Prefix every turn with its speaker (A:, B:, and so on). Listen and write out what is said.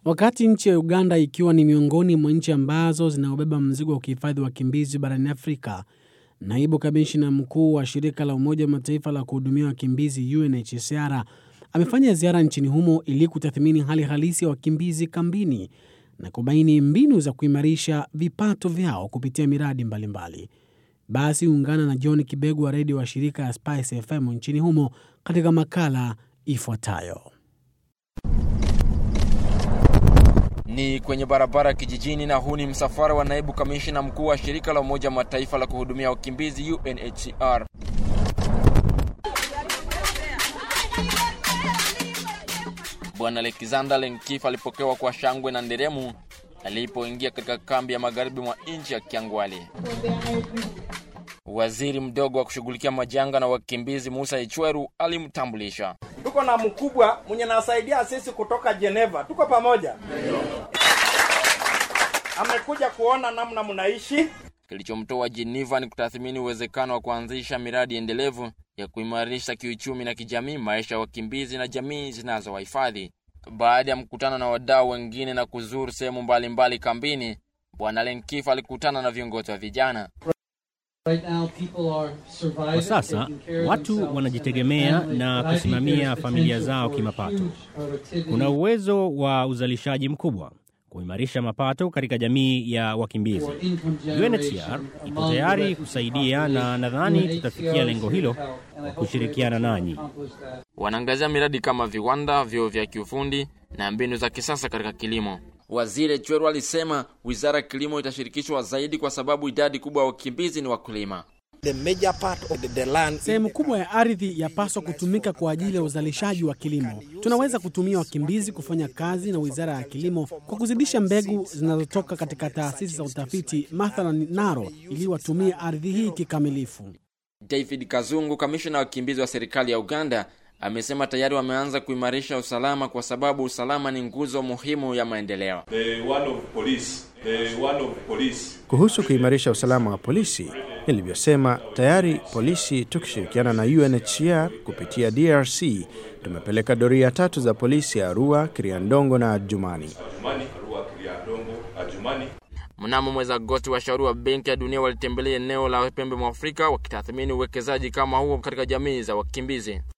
A: Wakati nchi ya Uganda ikiwa ni miongoni mwa nchi ambazo zinaobeba mzigo wa kuhifadhi wakimbizi barani Afrika, naibu kamishna mkuu wa shirika la Umoja wa Mataifa la kuhudumia wakimbizi UNHCR amefanya ziara nchini humo ili kutathmini hali halisi ya wakimbizi kambini na kubaini mbinu za kuimarisha vipato vyao kupitia miradi mbalimbali mbali. Basi ungana na John Kibegu wa redio wa shirika ya Spice FM nchini humo katika makala ifuatayo.
B: Ni kwenye barabara kijijini, na huu ni msafara wa naibu kamishina mkuu wa shirika la Umoja wa Mataifa la kuhudumia wakimbizi UNHCR. Bwana Alexander Lenkif alipokewa kwa shangwe na nderemu alipoingia katika kambi ya magharibi mwa nchi ya Kiangwali. Waziri mdogo wa kushughulikia majanga na wakimbizi Musa Ichweru alimtambulisha.
C: Tuko na mkubwa mwenye nasaidia sisi kutoka Geneva, tuko pamoja. Amekuja kuona namna mnaishi.
B: Kilichomtoa Geneva ni kutathmini uwezekano wa kuanzisha miradi endelevu ya kuimarisha kiuchumi na kijamii maisha ya wakimbizi na jamii zinazowahifadhi. Baada ya mkutano na wadau wengine na kuzuru sehemu mbalimbali kambini, Bwana Lenkif alikutana na viongozi wa vijana.
D: Kwa sasa watu wanajitegemea na kusimamia familia zao kimapato. Kuna uwezo wa uzalishaji mkubwa kuimarisha mapato katika jamii ya wakimbizi. UNHCR ipo tayari kusaidia na nadhani tutafikia lengo hilo kwa kushirikiana nanyi.
B: Wanaangazia miradi kama viwanda, vyuo vya kiufundi na mbinu za kisasa katika kilimo. Waziri Chweru alisema wizara ya kilimo itashirikishwa zaidi kwa sababu idadi kubwa ya wakimbizi ni wakulima.
A: Sehemu kubwa ya ardhi yapaswa kutumika kwa ajili ya uzalishaji wa kilimo. Tunaweza kutumia wakimbizi kufanya kazi na wizara ya kilimo kwa kuzidisha mbegu zinazotoka katika taasisi za utafiti, mathalan Naro, ili watumie ardhi hii kikamilifu.
B: David Kazungu, kamishna wa wakimbizi wa serikali ya Uganda, amesema tayari wameanza kuimarisha usalama kwa sababu usalama ni nguzo muhimu ya maendeleo.
E: Kuhusu kuimarisha usalama wa polisi, nilivyosema tayari, polisi tukishirikiana na UNHCR kupitia DRC tumepeleka doria tatu za polisi ya Arua, Kiriandongo na Adjumani.
B: Mnamo mwezi Agosti, washauri wa Benki ya Dunia walitembelea eneo la pembe mwa Afrika wakitathmini uwekezaji kama huo katika jamii za wakimbizi.